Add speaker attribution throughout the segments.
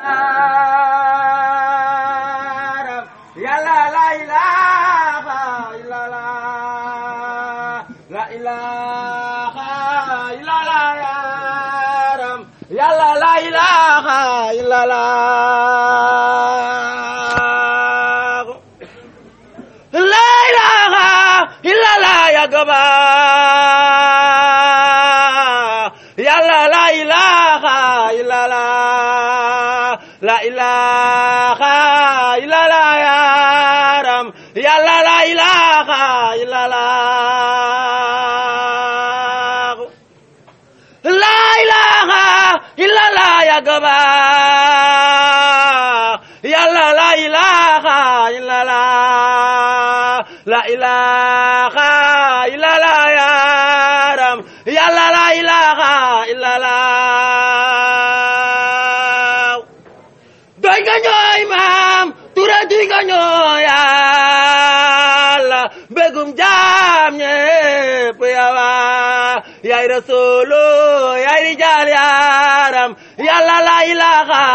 Speaker 1: yàlla la ilaha illallah la ilaha illallah yaram yàlla la ilaha illallah la ilaha illallah ya gaba yàlla la ilaha illallah la ilaha illallah yaram yàlla la ilaha illallah la ilaha illallah ya gaba yàlla la ilaha illallah la ilaha illallah yaram yàlla la ilaha illallah doy nga ñooy maam tura duy nga ñooy yàlla mbégum jaam ñépp yawa yaay rasulu yaay rijaal yaram yàlla la ilaha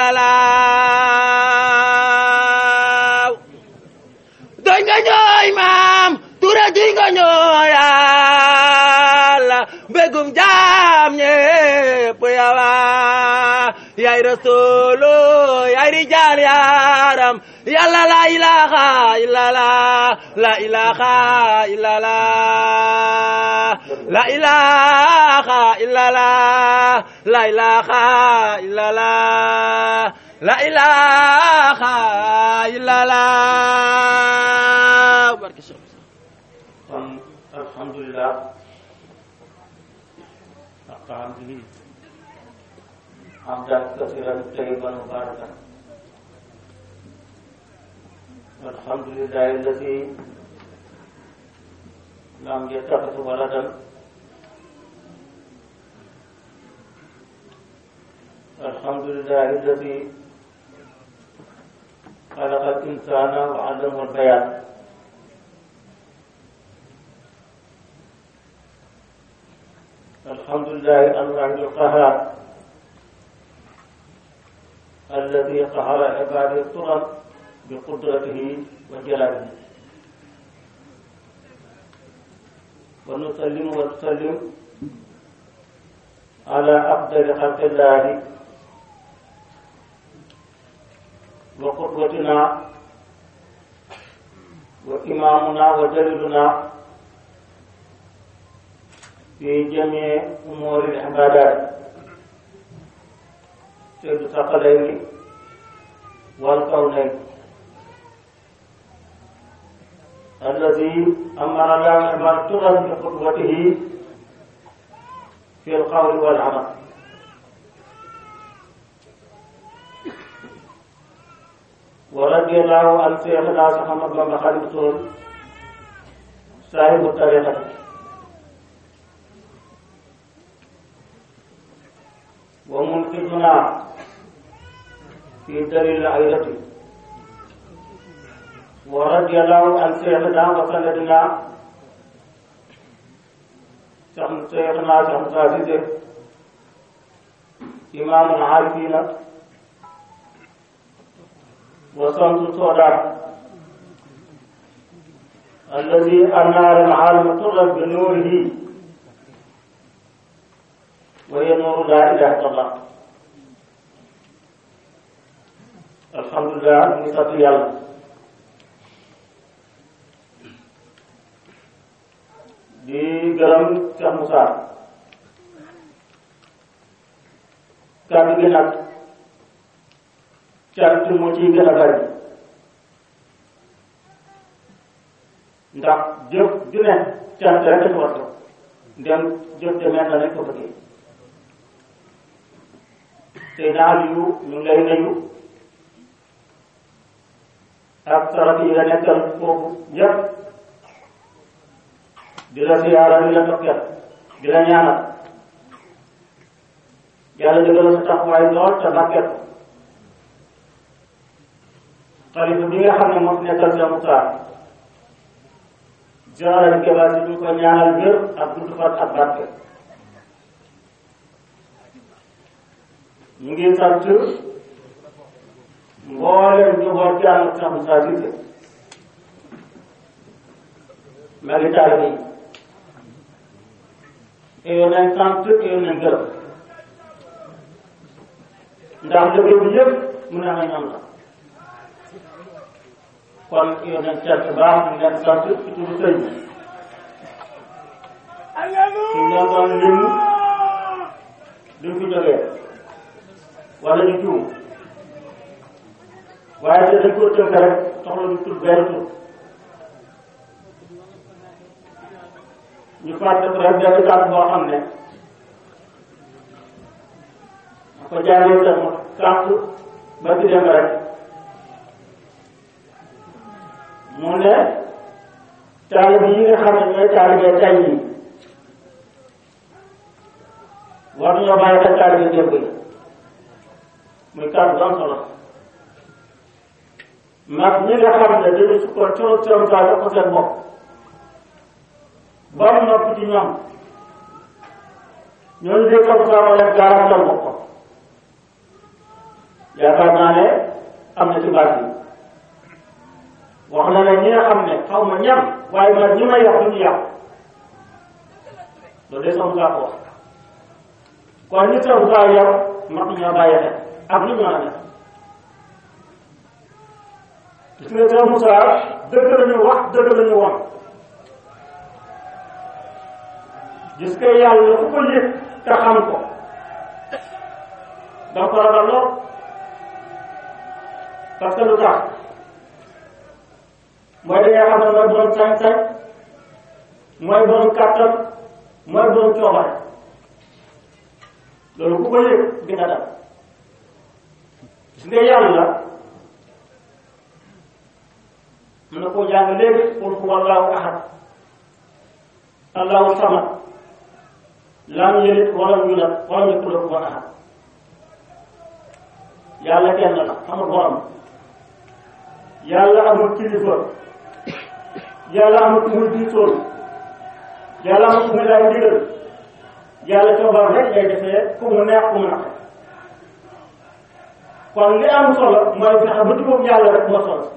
Speaker 1: illallah doy nga ñooy maam tura duy nga ñooy yàlla mbégum jaam ñépp yawa yaay rasulu yaay rijaal yaram yàlla la ilaha illallah la ilaha illallah la ilaha illallah la ilaha illallah la ilaha illallah barke Cheikh
Speaker 2: kon alhamdulilah alhamdulilah hamdan kasiran tayyiban mubarakan alhamdulillah alladi lam yattakhidh waladan alhamdulillah alladi خلق الإنسان وعلمه البيان الحمد لله الواحد القهار الذي قهر عباده الطرق بقدرته وجلاله ونسلم ونسلم على أفضل خلق الله وقدوتنا وإمامنا وجليلنا في جميع أمور العبادات سيد الثقلين والكونين الذي أمر الله من تغل بقدوته في القول والعمل ورضي الله عن شيخنا محمد بن خليفة صاحب الطريقة ومنقذنا في دليل العيلة ورضي الله عن شيخنا وسندنا شيخنا شيخ عزيز إمام العارفين وصمت الصدى الذي أنار العالم طرا بنوره وهي نور لا اله الا الله الحمد لله ñu sant yàlla di gërëm Cheikh Moussa kàddu gi nag cant moo ciy gën a bari ndax jëf ju ne cant rek a war ndem jëf demee na rek ko bëggee te naal yu ñu ngi lay nuyu ak saraf yi nga nekkal foofu yëpp di la siyaara di la tokket di la ñaanal yàlla dëggal sa taxawaay lool te barket ko xalifa bi nga xam ne moo fi nekkal sa Moussa général bi Keba si ñu ko ñaanal wér ak gudd fan ak barke ñu ngi sant mbooleem njaboot gi ànd ak Cheikh Moussa Cissé maa ngi taalibe yi yow nañ sant yow nañ gërëm ndax liggéey bi yëpp mu ne nga ñoom la kon yow nañ sant baax ñu leen sant ci turu sëñ bi suñ leen doon lim duñ fi jógee wala ñu juum waaye te dañ ko tënk rek soxla ñu tudd benn tur ñu fàtte ko rek benn kàddu boo xam ne ma ko jaaree tam sànq ba ci dem rek mu ne taalibe yi nga xam ne ñooy taalibe tey yi war nañoo bàyyi xel taalibe démb yi muy kàddu bu am solo mag ñi nga xam ne dañu sukkoon coono coono saa jox ko seen bopp ba mu noppi ci ñoom ñooñu de comme ça ma leen garantal bopp ko yaakaar naa ne am na ci baat yi wax na ne ñi nga xam ne xaw ma ñam waaye man ñi may yàq du ñu yàq loolu de sama saa ko wax kon ñi sama saa yow mag ñoo bàyyi xel ak lu ñu mën a def gis nga Cheikh Moussa dëgg la ñu wax dëgg la ñu won gis nga yàlla ku ko yëg te xam ko da ko ragal lool parce que lu tax mooy da nga xam ne mooy borom sañ-sañ mooy borom kàttan mooy borom coobare loolu ku ko yëg di nga dal gis nga yàlla mën na koo jàng léegi qul huwa allahu ahad allahu samad lam yalid walam yulad walam yakul lahu kufuwan ahad yàlla kenn la amul borom yàlla amul kilifa yàlla amul ku muy diisoon yàlla amul ku muy laaj ndigal yàlla coobar rek lay defee ku mu neex ku mu naqe kon li am solo mooy fexe ba jubóog yàlla rek moo solo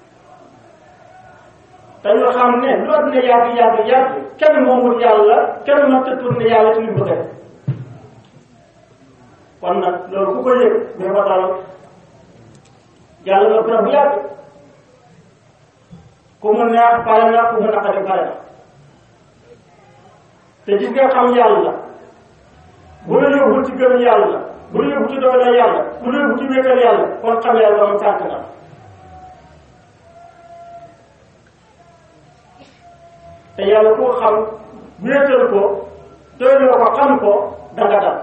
Speaker 2: te ñu xam ne lu àdduna yàgg yàgg yàgg kenn moomul yàlla kenn mënta tourné yàlla ci li mu bëgg a def kon nag loolu ku ko yëg mais ba dal yàlla na ko bu yàgg ku mu neex pare na ku mu naqari pare na te gis nga xam yàlla bu la yóbbu ci gëm yàlla bu la yóbbu ci doole yàlla bu la yóbbu ci wéetal yàlla kon xam yàlla moom sànq na te yàlla koo xam wéetal ko doyloo ko xam ko danga dal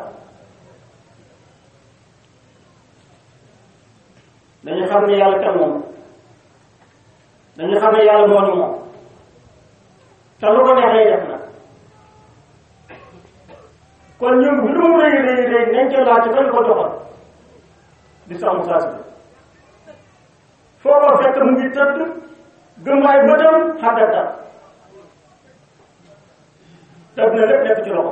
Speaker 2: dañu xam ne yàlla kan moom dañu xam ne yàlla moo ñu moom te lu ko neexee def na kon ñun bu lu mu rëy rëy rëy nañ ca laaj bañ ko doxal di sàmm saa si foo ko fekk mu ngi tëdd gëm ay bëtam xàddata tëdd na lépp nekk ci loxo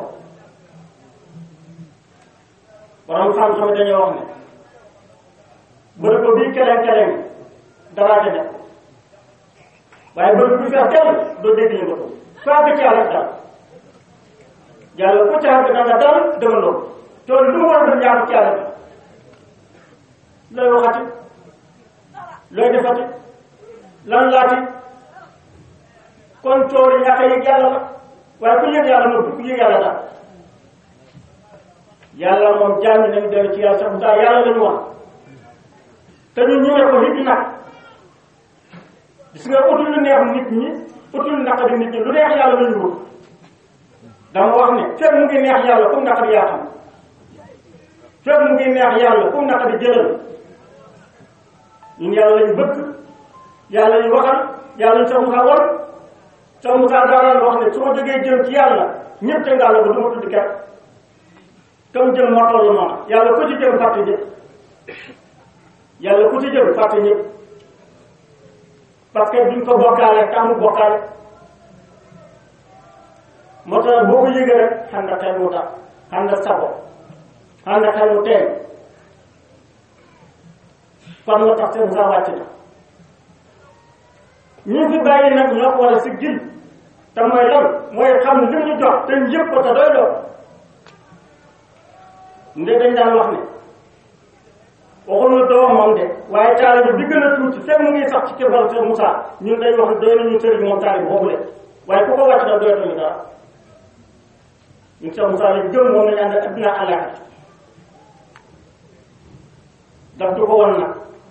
Speaker 2: borom xam-xam dañoo wax ne bërëb ba bii keleng keleng daraa ca def waaye bërëb bi fex kenn doo dégg ñu ko faa ci yàlla dal yàlla ku ca àgg danga dal demandoo tool lu mu war a doon ñaar ci yàlla looy waxati looy defati lan laati kon tool yi ñàkk a yëg yàlla la waaye ku yëg yàlla moom ku yëg yàlla daal yàlla moom jàng nañu dellu ci yàlla sax mu daal yàlla lañu wax te ñu ñëwee ko nit nag gis nga utul lu neex nit ñi utul naqari nit ñi lu neex yàlla lañu wut dama wax ne fekk mu ngi neex yàlla comme naqari yaa xam fekk mu ngi neex yàlla comme naqari jëlal ñun yàlla lañu bëgg yàlla lañu waxal yàlla lañu sax mu war sax mu daal wax ne su ma jógee jëm ci yàlla ñëpp te ngaa la ko du ma tudd kenn comme jëm moo toll noonu yàlla ku ci jëm fàtte ñëpp yàlla ku ci jëm fàtte ñëpp parce que duñ ko bokkaale tàmm bokkaale moo tax boo ko yëgee rek xam nga xel mu tax xam nga sabo xam nga xel mu teel kon moo tax seen saa wàcc na ñi fi bàyyi nag ñoo ko war a si gil te mooy lan mooy xam li ñu jox te yëpp ko te doy doo nde dañ daan wax ne waxuñu doomam de waaye taalibe bi gën a tuuti fekk mu ngi sax ci kebal Cheikh Moussa ñun dañ wax ne doy nañu sëriñ moom taalibe boobu de waaye ku ko wàcc da doyatuñu dara ñun Cheikh Moussa lañ gëm moom lañ ànd ak adduna àllaaxira daf du ko won nag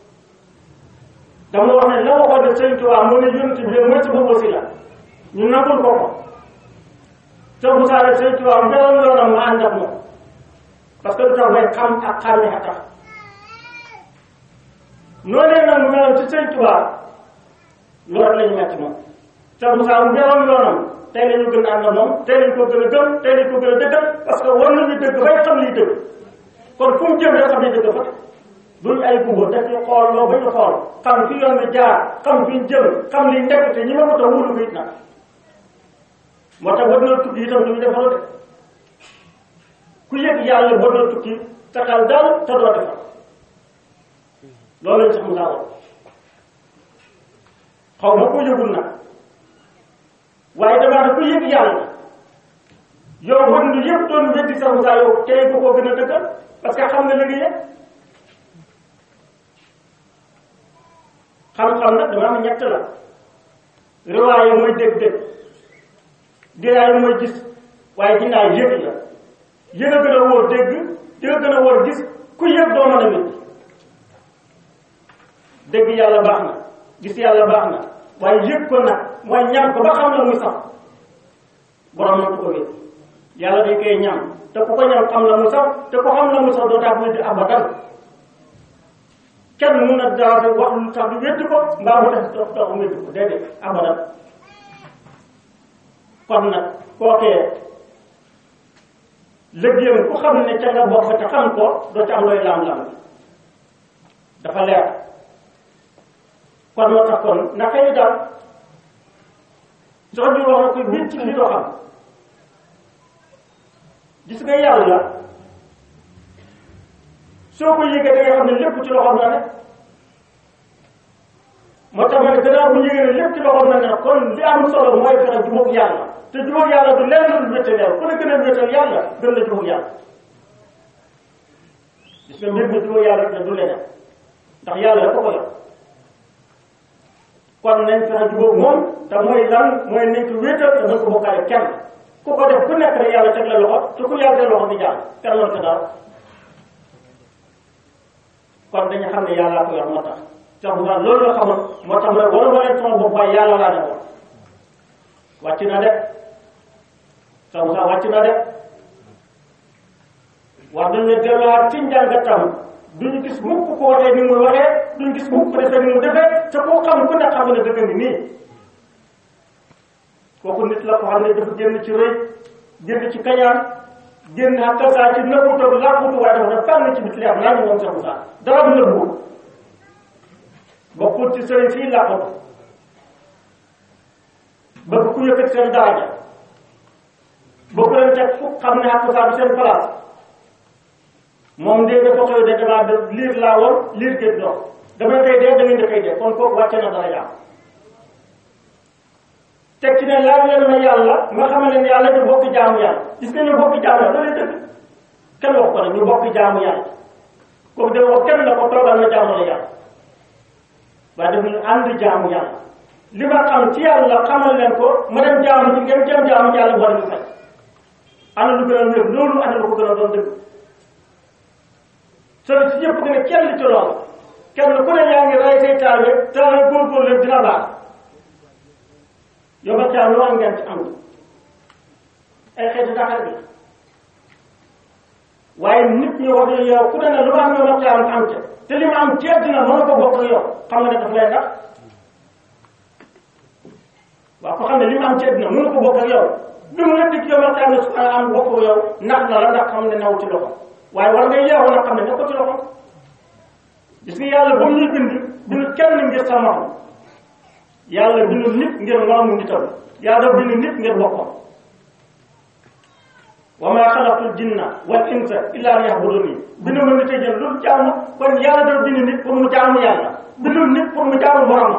Speaker 2: dama wax ne la waxoon ne Sëriñ Tuubaa mu ne yonent bi mooy sama wasila ñu nangul ko ko Cheikh Moussa la Sëriñ Tuubaa meloon yoonam ma ànd ak moom parce que lu tax may xam ak xàmme a tax noonee nag mu meloon ci Sëriñ Tuubaa loolu lañu metti moom Cheikh Moussa mu meloon yoonam tey lañu gën a ànd ak moom tey lañu ko gën a gëm tey lañu ko gën a dëggal parce que war nañu dëgg bay xam liy dëgg kon fu mu jëm rek xam ne dëgg fa duñ ay gumba dañu xool loo ba ñu xool xam fi yoon bi jaar xam fi ñu jëm xam li nekk te ñi ma ko tax wóolu ko it nag moo tax war na tukki itam duñu defaroo de ku yëg yàlla war na tukki te xel dal te doo defar loolu lañ sax mu saa xaw ma ko yëgul nag waaye damaa ne ku yëg yàlla yow war na yëpp doon weddi sax mu saa yow tey ko koo gën a dëggal parce que xam nga li nga yëg xam-xam nag dama am ñett la riwaaye mooy dégg-dégg diraaye mooy gis waaye dinaa yëg la yëg a gën a wóor dégg yëg a gën a wóor gis ku yëg doo mën a wér dégg yàlla baax na gis yàlla baax na waaye yëg ko nag mooy ñam ko ba xam la muy sax borom man ko wér yàlla day koy ñam te ku ko ñam xam la mu sax te ku xam la mu sax doo tax mu di abadan kenn mun na daal wax lu tax du wéddi ko mbaa mu tax tax tax mu wéddi ko déedéet abadan kon nag kookee liggéeyam ku xam ne ca nga bokk te xam ko doo ci am looy laam-laam dafa leer kon moo tax kon naka yi daal sox bi wax na ko biir ci li doo xam gis nga yàlla soo ko yëgee da nga xam ne lépp ci loxoom la ne moo tax ma ne gannaaw bu yëgee ne lépp ci loxoom la ne kon li am solo mooy fexe jubóog yàlla te jubóog yàlla du lenn lu wéttal yàlla ku ne gën a wéttal yàlla gën la jubóog yàlla gis nga mbir mi jubóog yàlla rek du leneen ndax yàlla ko ko yor kon nañ fexe jubóog moom te mooy lan mooy nañ ko wéetal te nañ ko bokkaale kenn ku ko def ku nekk rek yàlla teg la loxo te ku yàlla teg loxo di jàll kenn mën ko dara kon dañu xam ne yàlla ko yor moo tax sax bu baax loolu la xamoon moo tax nag wala wala sama bopp waaye yàlla laa defoon wàcc na de sax bu baax wàcc na de wax dañu ne delluwaat ci njàngatam duñu gis mukk ko waxee ni muy waxee duñu gis mukk ko defee ni mu defee te koo xam ku ne xam ne dëgg ni nii kooku nit la ko xam ne dafa génn ci rëy génn ci kañaan génn ak saa ci nëbbu toog làqutu waaye dafa def fànn ci bit leer naa ñu moom Cheikh Moussa dara du nëbbu bokkul ci sëriñ fii làqutu bëgg ku yëkkat seen daraja bokk leen teg fu xam ne ak saa du seen place moom de dafa xëy de damaa de liir laa woon liir géej dox damay koy dee da ngeen di koy dee kon kooku wàcce na dara yàlla teg ci ne laaj leen ma yàlla nga xam ne yàlla ñu bokk jaamu yàlla gis nga ñu bokk jaamu yàlla loolu dëgg kenn wax ko ne ñu bokk jaamu yàlla kooku de wax kenn la ko toogal na jaamu la yàlla waaye daf ñu ànd jaamu yàlla li ma xam ci yàlla xamal leen ko ma dem jaamu ci ngeen jëm jaamu ci yàlla boole ñu fay ana lu gën a wér loolu ana lu ko gën a doon dëgg soo si yëpp ne kenn ci loolu kenn ku ne yaa ngi rey say taal rek taal rek góorgóorlu leen dina baax yow ba caa lu am ngeen ci am ay xeeti daxar bi waaye nit ñi wax ne yow ku ne ne lu ma am yow ba caa am ca te li ma am ci àddina mën ko bokk ak yow xam nga ne daf lay ndax waaw ko xam ne li ma am ci àddina mën ko bokk ak yow bi mu nekk ci yow ba caa am bokk ak yow ndax na la ndax xam ne naw ci loxo waaye war nga yeewu nag xam ne ne ko ci loxo gis nga yàlla ba mu ñuy bind bind kenn ngir sa morom yàlla bindu nit ngir moroomu nitam yàlla bindu nit ngir boppam wa maa xalaqtul jinna wal insa illa liya'buduni bindu ma nit a jël lu jaamu kon yàlla dafa bind nit pour mu jaamu yàlla bindul nit pour mu jaamu boromam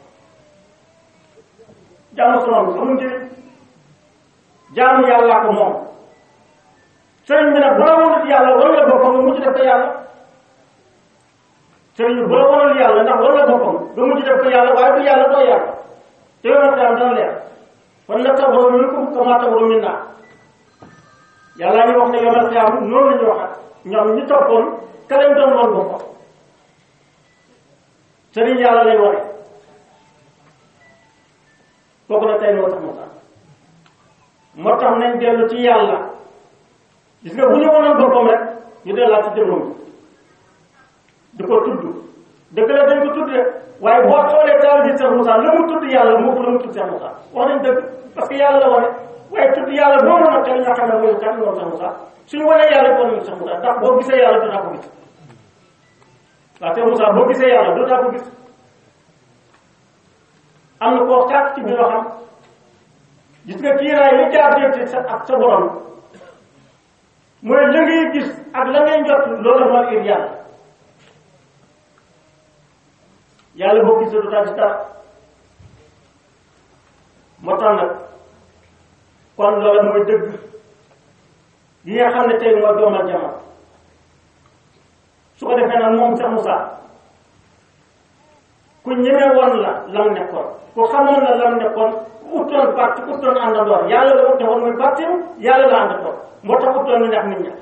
Speaker 2: jaamu sonom amul njëriñ jaamu yàllaa ko moom sëriñ bi nag bu la wonut yàlla wala boppam nga mujj def ko yàlla sëriñ bi bu la wonul yàlla ndax wala boppam nga mujj def ko yàlla waaye du yàlla doo yàlla te yow nag daan dana leer kon nag tabaru minkum kama tabaru minna yàlla ñu wax ne yomal xiyaam noonu la ñu waxat ñoom ñi toppoon ka lañ doon woon boppam sëriñ yàlla lay ware kooku nag tey moo tax moo tax moo tax nañ dellu ci yàlla gis nga bu ñu wonoon boppam rek ñu dellaat ci jëmmam di ko tudd dëgg la dañ ko tudd rek waaye boo xoolee taal bi Cheikh Moussa la mu tudd yàlla moo ko la mu tudd Cheikh Moussa wax nañ dëgg parce que yàlla la wane waaye tudd yàlla boobu nag tey ñoo xam ne mooy kan moom Cheikh Moussa suñu wanee yàlla ko nañu Cheikh Moussa ndax boo gisee yàlla dootaa ko gis waaw Cheikh Moussa boo gisee yàlla dootaa ko gis am na koo xaat ci biir xam gis nga kiiraay li jaar dégg sa ak sa borom mooy la ngay gis ak la ngay njot loolu mooy ir yàlla yàlla boo gisee du tax ci dara moo tax nag kon loolu mooy dëgg yi nga xam ne tey mooy doomal jamono su ko defee nag moom Cheikh Moussa ku ñeme woon la lam nekkoon ku xamoon la lam nekkoon uttoon parti uttoon àndandoor yàlla la utte woon muy parti yàlla la àndandoor moo tax uttoon lu neex nit ña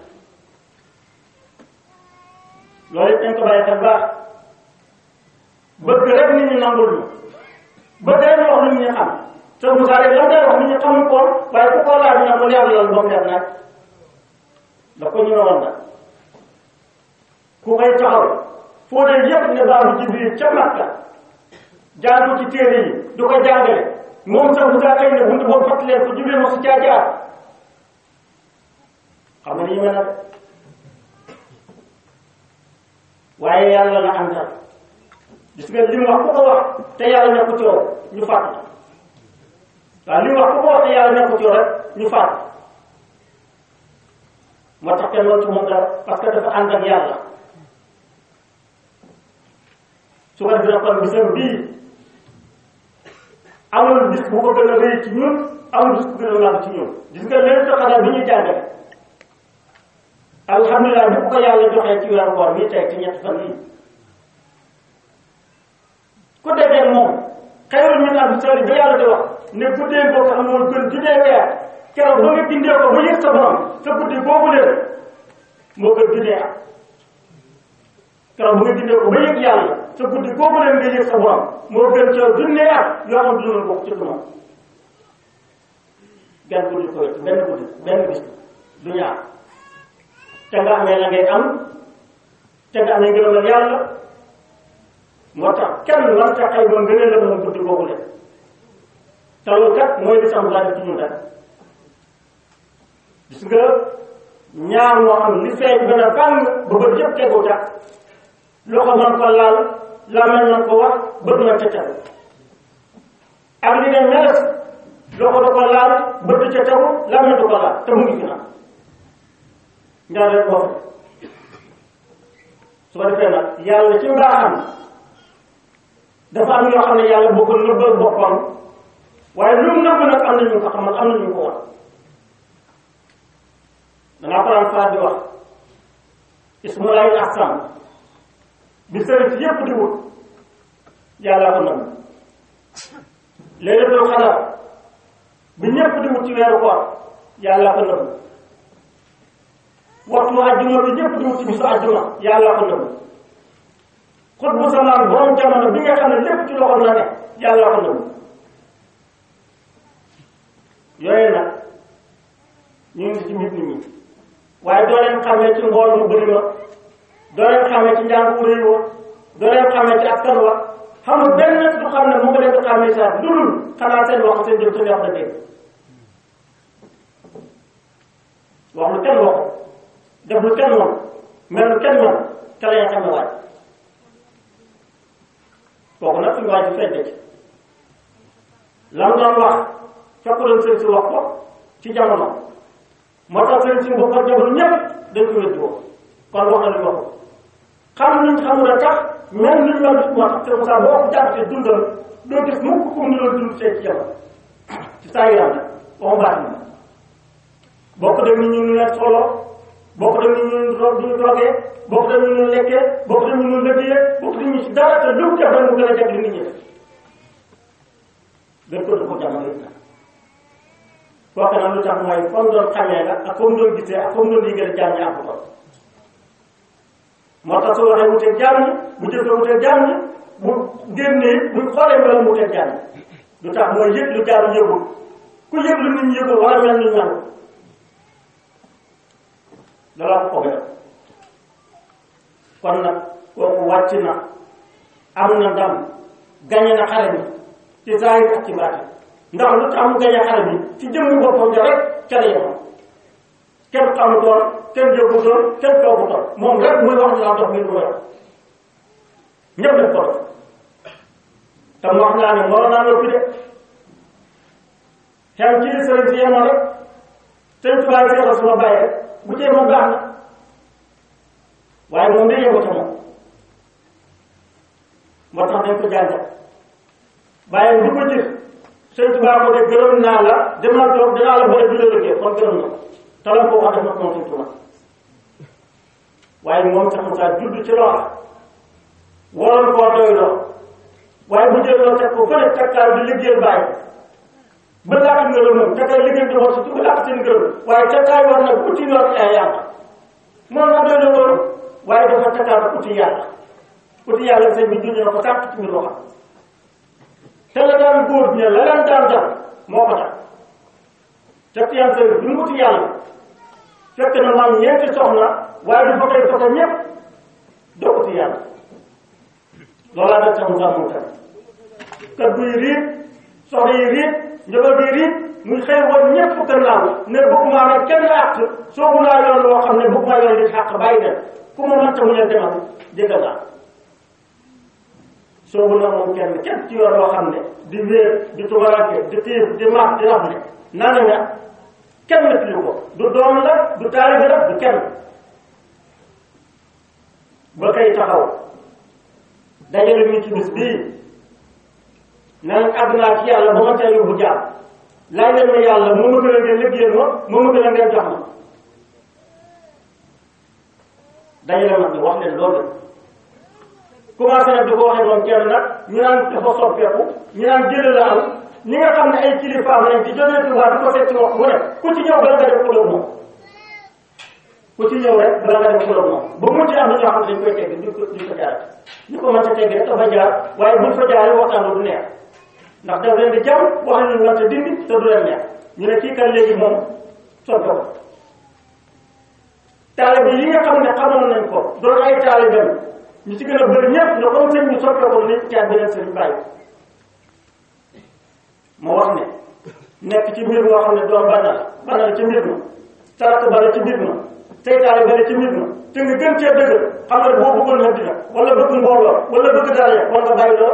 Speaker 2: loolu it dañ ko bàyyi xel baax bëgg rek nit ñi nangul ñu bëgg rek ñu wax nit ñi xam te Moussa rek lan day wax nit ñi xamuñ ko waaye ku ko laaj na ko leer loolu ba mu leer naaj da ko ñu woon nag ku koy taxaw foo dee yëpp ne baaxu Jibril ca Makka jaar ko ci téere yi du ko jàngale moom sax Moussa kay ne buntu boobu fàttali leen ko Jibril mosu caa jaar xam nga ni ñu mel na waaye yàlla la àndal gis nga li mu wax ku ko wax te yàlla nekku ci yow ñu fàtt waaw li mu wax ku ko wax te yàlla nekku ci yow rek ñu fàtt moo tax kenn war ci moom dara parce que dafa ànd ak yàlla su ko defee kon bisam bii amul bis bu ko gën a rëy ci ñun amul bis bu gën a màgg ci ñun gis nga leen taxadal bi ñuy jàngale alhamdulilah bi ko yàlla joxee ci weeru koor mii tey ci ñetti fan yii ku dajee moom xayrul min alfi shahrin ba yàlla di wax ne guddee boo ko amoon gën junnee weer keroog ba nga gindee ko ba yëg sa borom sa guddi boobu leen moo gën junnee at keroog ba nga gindee ko ba yëg yàlla sa guddi boobu leen nga yëg sa borom moo gën ca junnee at yoo xam du bokk ci duma benn guddi ko benn guddi benn bis du ñaar te nga amee la ngay am te nga amee ngërëmal yàlla moo tax kenn war ca xay ba ngënee la moom guddi boobu leen te loolu kat mooy li sam laa def ci ñun rek gis nga ñaar moo xam li feeñ gën a fàng ba bët yëpp tegu ca loxo man ko laal làmmiñ man ko wax bët man ca tegu ak li ne meles loxo da ko laal bët ca tegu làmmiñ du ko laal te mu ngi fi nag ñaar rek boo su ko defee nag yàlla ci mbaaxam dafa am yoo xam ne yàlla boo ko nëbbal boppam waaye lu mu nëbb nag am na ñu ko xamal am na ñu ko wax dangaa faral faral di wax ismulaay ahsam bi sëriñ si yépp di wut yàlla ko nëbb léeg-léeg xalaat bi ñépp di wut ci weeru koor yàlla ko nëbb waxtu àjjuma bi ñépp di wut ci bisu àjjuma yàlla ko nëbb xut bu samaan borom jamono bi nga xam ne lépp ci loxo la ne yàlla ko nëbb yooyu nag ñu ngi ci mbir nit ñi waaye doo leen xamee ci mbool mu bëri ma doo leen xamee ci njàng wu réy wa doo leen xamee ci askan wa xamul benn du xam ne mu nga leen di xamee saa lu dul xanaa seen wax seen jëf seen wax da dégg wax lu kenn wax def lu kenn moom mel lu kenn moom te la xam ne waaj kooku nag suñu waaj bi fedde ci lam doon wax fekk doon sëy si wax ko ci jamono moo tax sëriñ si bopp ak jabar ñëpp dañ ko wéddi woon kon wax na li waxu xam luñ xamul a tax même luñ mel moo tax te Moussa boo ko jàppee dundal doo gis mukk kum ni loolu dund see ci jabar ci saa yaram nag waxu baat ni bokk dem ni ñu leen solo bokk dem ni ñu ñu toogee bokk dem ni ñu lekkee bokk dem ni ñu lëggee bokk dem ñu ci dara te lu def rek mu gën a jag li nit ñi def dañ ko def jamono yi nag kooku nag lu tax mooy comme doon xamee la ak comme doon gisee ak comme doon liggéey ak jaam ñi am ko moo tax su waxee wuteeg jaam ñi bu jëfee wuteeg jaam ñi bu génnee buñ xoolee melo mu wuteeg jaam ñi lu tax mooy yëg lu jaam yëgul ku yëg lu nit ñi yëgul wala mel ni ñan dala ko ko kon nag kooku wàcc na am na ndam gañe na xare bi ci zaahir ak ci baatin ndax lu tax mu gañe xare bi ci jëmmu boppam ja rek ca la yemoon kenn xamutoon kenn jógutoon kenn toogutoon moom rek muy wax ni laa dox mi du wax ñëpp def ko te mu wax naa ne moo naa noppi de xem ci sëriñ si yemoon rek sëñ tubaab yi seexal suma bàyyi rek bu cee moom baax na waaye moom day yëngu ca moom moo tax dañ ko jàngal waaye du ko gis sëñ Tuubaa ko de gërëm naa la demal toog dinaa la bëri du la liggéey kon gërëm na te la ko wax def na moom sëñ Tuubaa waaye moom sax mu saa judd ci loola waroon koo doy loo waaye bu jël loo teg ko fële takkaay di liggéey bàyyi ba laata nga la moom takkaay liggéey di war si ba laata seen gërëm waaye takkaay war nag uti yor ay yàlla moom nag doy na loolu waaye dafa takkaay uti yàlla uti yàlla sëñ bi junj na ko sàkk ci mbir waxam te la daan góor ña la daan daan daan moo ko tax te tiyaan sëñ bi mu uti yàlla fekk na maam ñeenti soxna waaye du fa koy fota ñëpp doo uti yàlla loolaa def sax mu sax mu tam kër buy riit soxna yi riit njaboot yi riit muy xëy woon ñëpp gannaaw ne bëgguma ne kenn àq soobu naa yoon loo xam ne bëgguma yoon di xàq bàyyi dem ku ma mënta mu leen demal jëkkal naa soobu na moom kenn kenn ci yoon loo xam ne di wéer di tubaranke di tiif di maat di rafle nana nga kenn na fili ko du doom la du taalibe la du kenn ba kay taxaw dajale ñu ci bis bii nan àgg naa ci yàlla ba ma tey yóbbu jaam laaj leen ma yàlla moo ma gën a ngeen liggéeyal ma moo ma gën a ngeen jox ma dajale mag ñi wax leen loolu commencé nag di ko waxee moom kenn nag ñu naan dafa soppeeku ñu naan jële la am ñi nga xam ne ay kilifaam lañ ci jógee Tuubaa di ko seet ci wax mu ne ku ci ñëw bala nga def xulóog moom ku ci ñëw rek bala nga def xulóog moom ba mu ci am na ñoo xam ne dañ koy tegg duñ ko duñ ko jaar ñu ko mën a tegg rek dafa jaar waaye buñ fa jaaree waxtaan du neex ndax daf leen di jam wax leen war te dindi te du leen neex ñu ne kii kan léegi moom soppe ko taalibe yi nga xam ne xamoon nañ ko doon ay taalibeem ñu ci gën a bëri ñëpp ne comme sëñ bi soppe ko ni caat beneen sëñ bàyyi ma wax ne nekk ci mbir moo xam ne doom bana la bana la ci mbir ma sarat bala ci mbir ma seytaane bala ci mbir ma te nga gën cee dëgg xam nga boo bëggoon na dina wala bëgg mbooloo wala bëgg dara ya wala nga bàyyi lool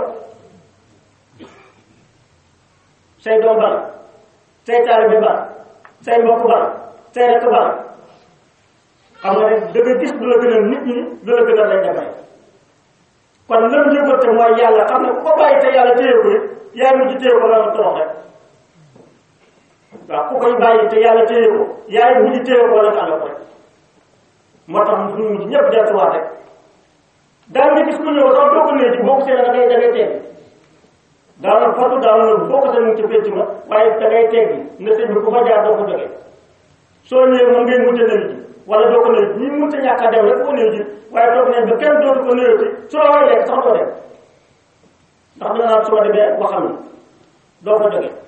Speaker 2: say doom bana seytaane bi bana say mbokk bana say rekk bana xam nga ne da nga gis du la gën a nit ñi du la gën a lañ dafay kon lan yëgal te mooy yàlla xam ne ku ko bàyyi te yàlla téye ko it yaa ngi ci téye ko la nga torox rek waaw ku koy bàyyi te yàlla téye ko yaa ngi ci téye ko la nga àll ko rek moo tax ñu mujj ñëpp delluwaat rek daal nga gis ku ñëw sax doo ko nee ci boo ko seen da ngay da ngay tegg daanaka fatu daanaka boo ko seen mu ci fecc ma waaye da ngay teggi ne sëñ bi ku fa jaar doo ko jógee soo ñëwee moom ngay mujj nañ ji wala doo ko nuyu ñi mënut a ñàkk a dem rek ko nuyu ji waaye toog nañ ba kenn dootu ko nuyu ci su la war lekk sax doo dem ndax dina naan su ma demee waxam ni doo ko jóge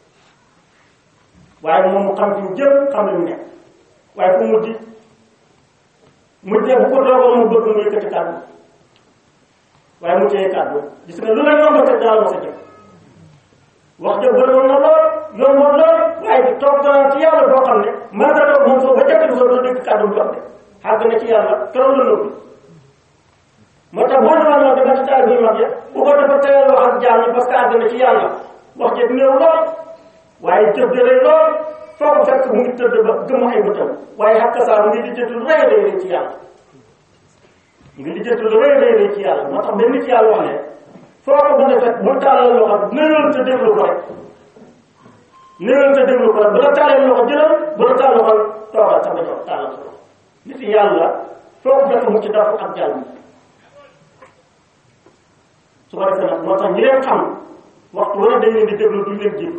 Speaker 2: waaye moom mu xam fi mu jëm xam li mu nekk waaye fu mujj mujjee bu ko doogoon mu bëgg mu yëkkati kàddu waaye mu téye kàddu gis nga lu la yomb rek daal ma sa jëm wax dëgg bëriwoon na lool yomboon lool waaye di toog dana ci yàlla boo xam ne mën nga toog moom soo ba jëkk soo doo dégg kàddu bu jox de xàgg na ci yàlla keroog la noppi moo tax boo demoon noonu dafa ci taal bi mag ya bu ko dafa teel wax ak jaam ñi parce que àgg na ci yàlla wax jëg néew lool waaye jëf jëlee lool foo ko fekk mu ngi tëdd ba gëm ay bëtam waaye xakka saa mu ngi lijjanti lu rëy a rëy ci yàlla mu ngi lijjanti lu rëy a rëy ci yàlla moo tax benn nit yàlla wax ne foo ko mën a fekk bu taalal loxo nëyoon te déglu ko rek nëyoon te déglu ko rek bu la taalee loxo jëlal bu la taal loxo toogal sa nga jox taalal ko nit yàlla foo ko fekk mu ci daf ak jàll su ko defee nag moo tax ñi leen xam waxtu wala dañ leen di déglu duñ leen jiitu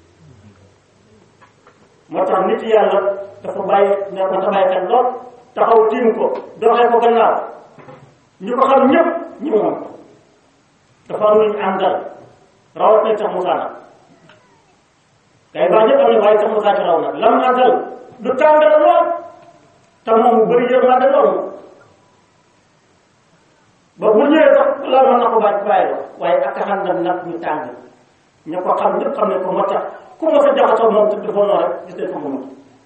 Speaker 2: moo tax nit yàlla dafa bàyyi ne ko ta bàyyi xel lool taxaw tiim ko doxee ko gannaaw ñi ko xam ñëpp ñi moom ko dafa am lu ñu àndal rawat nañ sax Moussa nag kay baa ñëpp am na waaye sax Moussa ci raw nag lam àndal du tàngal lool te moom mu bëri yërmande lool ba bu ñëwee sax la mën na ko bàyyi bàyyi la waaye ak xam na nag ñu tàng ñu ko xam ñëpp xam ne ko moo tax ku ma sa jaxasoo moom te dafa noonu rek gis nañ ko mu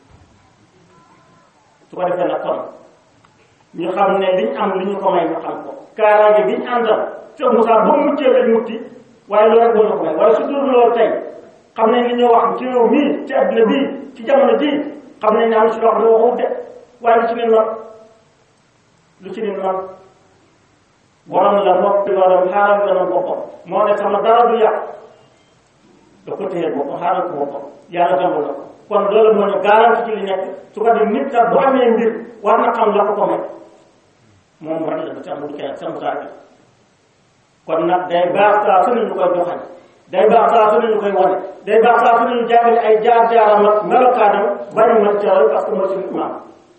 Speaker 2: su ko defee nag kon ñu xam ne liñ am li ñu ko may ñu xam ko kaaraange biñ àndal te Moussa ba muccee lañ mutti waaye loolu rek moo ñu ko may waaye su dul loolu tey xam nañ li ñu wax ci réew mii ci adduna bii ci jamono ji xam nañ ne am ci loo xam ne waxut de waaye lu ci leen man lu ci leen man borom la noppi loolu xaaral la na boppam moo ne sama dara du yàq da ko téye boppam xaaral ko boppam yàlla dambul na ko kon loolu moo ñu garanti ci li nekk su ko def nit ka bu amee mbir war na xam la ko ko may moom rek la ci amul kenn sama saa kon nag day baax saa su ne ñu koy joxañ day baax saa su ne ñu koy wane day baax saa su ne ñu jàngale ay jaar-jaaram ak melokaanam bañ mën ca roy parce que mooy suñu imaam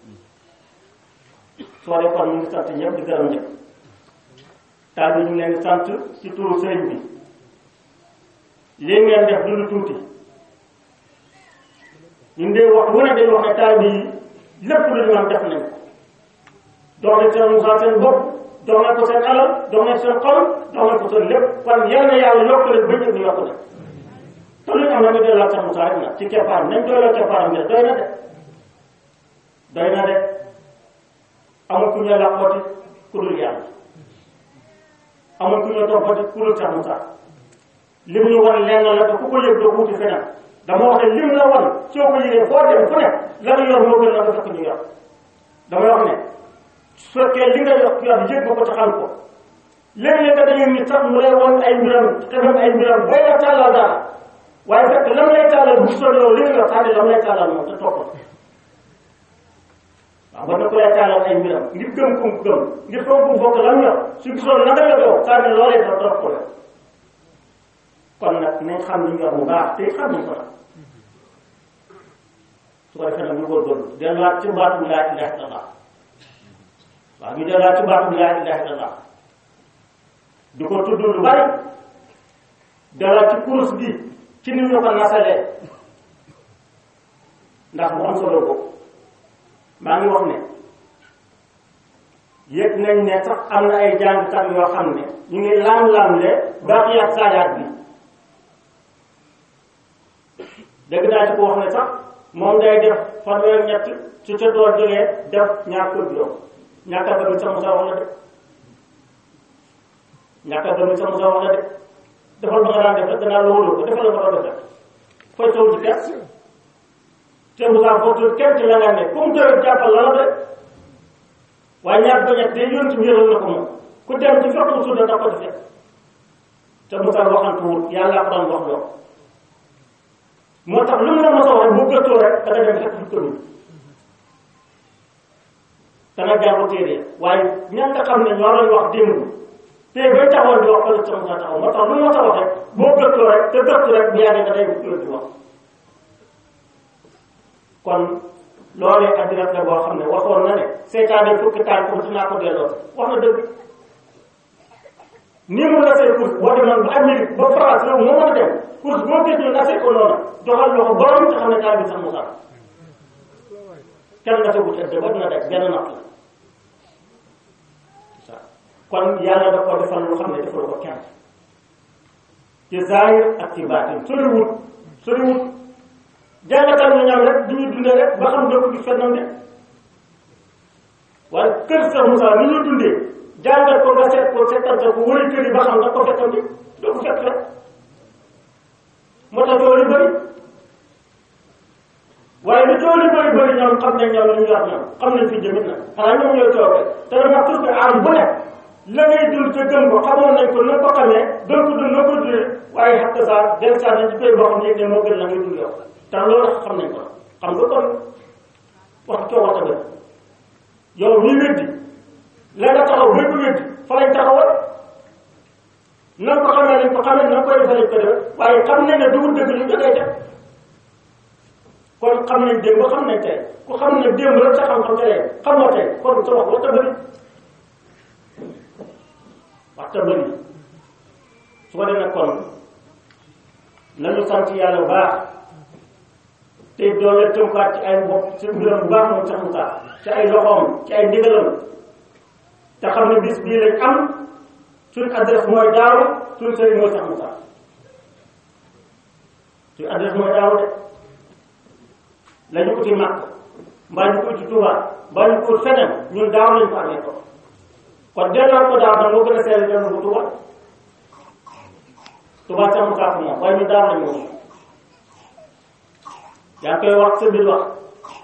Speaker 2: soo dee kon ñu ngi sant ñëpp di gërëm ñëpp taal bi ñu leen sant ci turu sëriñ bi lii ngeen def du lu tuuti ñun de wax wu ne dañ wax ne taal bi lépp lu ñu am def nañ ko dox nañ seen musaa seen bopp dox nañ ko seen alal dox nañ seen xol dox nañ ko seen lépp kon yal na yàlla yokk leen ba ñëpp ñu yokk leen te lu ñu am na nga delloo seen musaa rek nag ci keppaar nañ doyloo keppaaram de doy na de doy na de amul ku ñu làqooti ku dul yàlla amul ku ñu toppati ku dul seen musaa lim ñu wan lenn la te ku ko yëg doo wuti feneen dama wax ne lim la wan soo ko yëgee foo dem fu ne la nga yor moo gën la nga fekk ñu yor dama wax ne su fekkee li nga yor yor yëg nga ko te xam ko léeg-léeg nga dañuy nit sax mu lay wan ay mbiram xamam ay mbiram booy la tàllal dara waaye fekk lam lay tàllal bu soo yow li nga yor tànn lam lay tàllal moom te topp waaw ba na ko lay tàllal ay mbiram ngir gëm kum gëm ngir foog kum bokk lam yor su gisoon na nga yor yow tànn loolee da topp ko la kon nag nañ xam li ñu yor bu baax te xam nañ ko nag su ko defee nag ñu góorgóorlu delluwaat ci baatu laa ilaha illallah waaw ñu delluwaat ci baatu laa ilaha illallah di ko tudd lu bari delluwaat ci kurus bi ci ni ñu ko nasalee ndax bu am solo ko maa ngi wax ne yëg nañ ne sax am na ay jàngkat yoo xam ne ñu ngi laam-laamle baaxiyaat saayaat bi dégg naa ci ko wax ne sax moom day def fanweer ñett su ca door jógee def ñaar kër juróom ñàkk a bëgg sa musa wax la de ñàkk a bëgg sa musa wax la de defal ba nga daan def rek danaa la wóolu ko defal la nga doon def fooy taw ci kenn te musa foofu kenn ci la nga ne comme doyul jàppal la la de waaye ñaar ba ñett day yoon ci yëral na ko moom ku dem ci fekk mu suuda da ko defee te musa waxantuwul yàlla ko doon wax loo moo tax lu mu la mos a wax bu gëstoo rek da nga dem fekk fi commune da nga jàng téere waaye ña nga xam ne ñoo doon wax démb te bay taxawoon di wax fële sama taxaw moo tax lu mu mos a wax rek boo gëstoo rek te gëstu rek bu yàggee nga day di wax kon loolee addina la boo xam ne waxoon na ne seytaane fukki taal ko dinaa ko delloo wax na dëgg nii mu la say course boo demoon ba Amérique ba France réew moo mën a dem course boo gis ñu nasee ko noonu joxal loxo borom te xam ne taal bi sax mu sax kenn nga tegu tëdd ba dina def benn natt la kon yàlla da ko defal lu xam ne defal ko kenn ci zaahir ak ci baatin soriwut soriwut jàngatal ñu ñam rek du ñu dundee rek ba xam doo ko gis fennam de waaye kër sax Moussa ni ñu dundee jàngal ko nga seet ko seetante ko wëri kër yi ba xam nga ko fekkam di doo ko fekk rek moo tax loolu bëri xam nañ ñoom li ñu wax ñoom xam nañ fi jëmit nag xanaa ñoom ñooy toogee te dama toujours que aar bu nekk la ngay dund te gëm ko xamoon nañ ko na ko xamee doon ko dund na ko dundee waaye xam nga saa del saa nañ ci koy boo xam ne ne moo gën la ngay dund yow te loolu xam nañ ko xam nga kon wax coo wax tamit yow ñuy weddi la nga taxaw ba ko weddi fa lañ taxawal na ko xamee lañ ko xamee na ko defee lañ ko def waaye xam nañ ne dugul dëgg ñu dangay def kon xam nañ démb xam nañ tey ku xam ne démb la sa xam-xam tey xamoo tey kon sa wax waxta bëri waxta bëri su ko defee kon nañu sant yàlla bu baax te doole tënkaat ci ay bopp ci mbiram bu baax moom sax mu tax ci ay loxoom ci ay ndigalam te xam ne bis bii lañ am suñ adresse mooy daaw suñ sëriñ mooy sax mu tax suñ adresse mooy daaw de la ñu uti màkk mbaa ñu ko uti Tuuba mbaa ñu ko ut feneen ñun daaw lañ ko amee ko kon delloo ko daaw nag moo gën a seetlu delloo ko Tuuba Tuuba sax mu tax moom waaye ñu daaw lañ moom yaa koy wax sa biir wax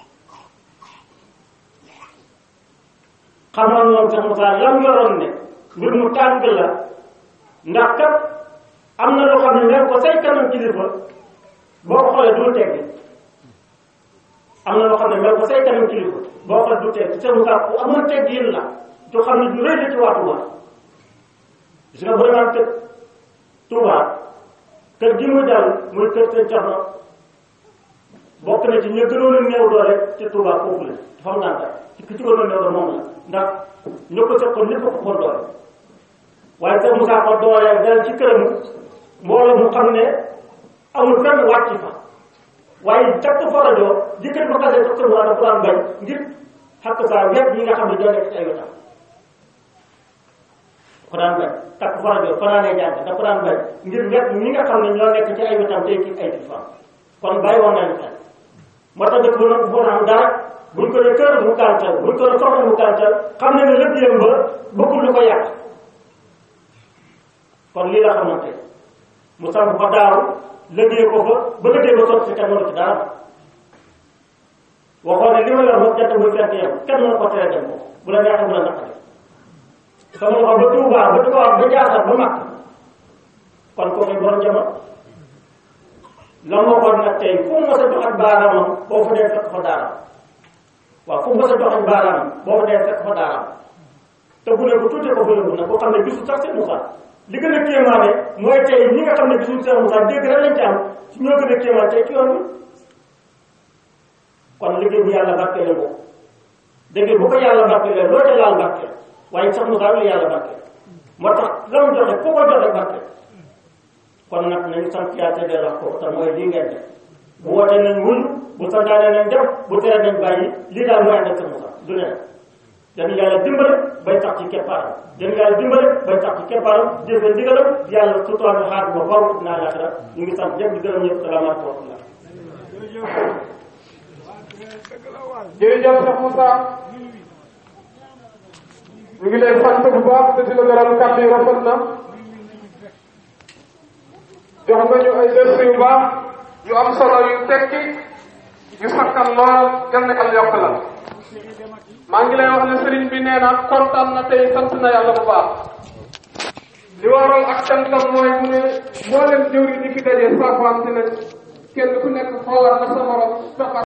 Speaker 2: xamoon moom sax Moussa lam yoroon ne mbir mu tàng la ndax kat am na loo xam ne mel ko say kanam kilifa boo ko xoolee du teggi am na loo xam ne mel ko say kanam kilifa boo xoolee du teggi sax Moussa ku amoon teggi yéen la du xam ne du rëy la ci waa Touba gis nga vraiment kër Touba kër gi muy dal muy kër seen coxna bokk na ci ña gënoon a néew doole te Touba foofu la dafa am naan ci ki ci gënoon a néew doole moom la ndax ñoo ko seqoon ñëpp ko xool doole waaye te Moussa ko doole dal ci këram mbooloo mu xam ne amul fenn wàcc fa waaye takk fa rajo jëkkër ba xasee takk mu dafa daan bañ ngir xàq saa wet ñi nga xam ne ñoo nekk ci ay wetam dafa daan bañ takk fa rajo fanaanee jàng dafa daan bañ ngir wet ñi nga xam ne ñoo nekk ci ay wetam tey ci ay kilifa kon bàyyi woon nañu xel moo tax dëkk ba nag bu am dara buñ ko ne kër mu gàntal buñ ko ne soxla mu gàntal xam ne ne lépp yëm ba bëggul lu ko yàq kon lii la xamante mu samp fa daaw liggéey ko fa ba liggéey ba sotti si kenn mënu ci dara waxoon ne li ma yor moom jant muy fent yam kenn mënu ko tere dem ko bu la neexee bu la naqari sama loxo ba Tuubaa ba di ko wax ba jaasal ba mag kon kooku borom jamono la moo ko nag tey fu mu mës a joxañ baaraamam boo fa dee fekk fa daaraam waaw fu mu mës a joxañ baaraamam boo fa dee fekk fa daaraam te bu ne ko tuutee ko bële nag boo xam ne gisul sax seen Moussa li gën a kéemaane mooy tey ñi nga xam ne gisul seen Moussa dégg rek lañ ci am ñoo gën a kéemaan tey ci yoon bi kon liggéey bu yàlla barkeele ko dégg bu ko yàlla barkeele loo ca laal barkeel waaye sax Moussa la yàlla barkeel moo tax la mu joxe ku ko joxe barkeel kon nag nañu sant yàlla te delloo ko te mooy lii ngeen def bu wootee nañ wuñ bu santaane nañ def bu tere nañ bàyyi lii daal mooy ànd ak sa Moussa du ne dañu yàlla dimbale bay tax ci keppaaram dañu yàlla dimbale bay tax ci keppaaram jëfee ndigalam yàlla sutuwaat xaar ba faw naa laaxira ñu ngi sant ñëpp di gërëm ñëpp salaamaaleykum wa rahmatulah
Speaker 3: jërëjëf Cheikh Moussa ñu ngi lay sant bu baax te di la gërëm kàddu yi rafet na jox nga ñu ay dërs yu baax yu am solo yu tekki yu sakkan lool gën ne al yokk la maa ngi lay wax ne sëriñ bi nee na kontaan na tey sant na yàlla bu baax li waral ak cantam mooy mu ne mboolem jëwri ñi fi daje saafante nañ kenn ku nekk xoolal na sa morom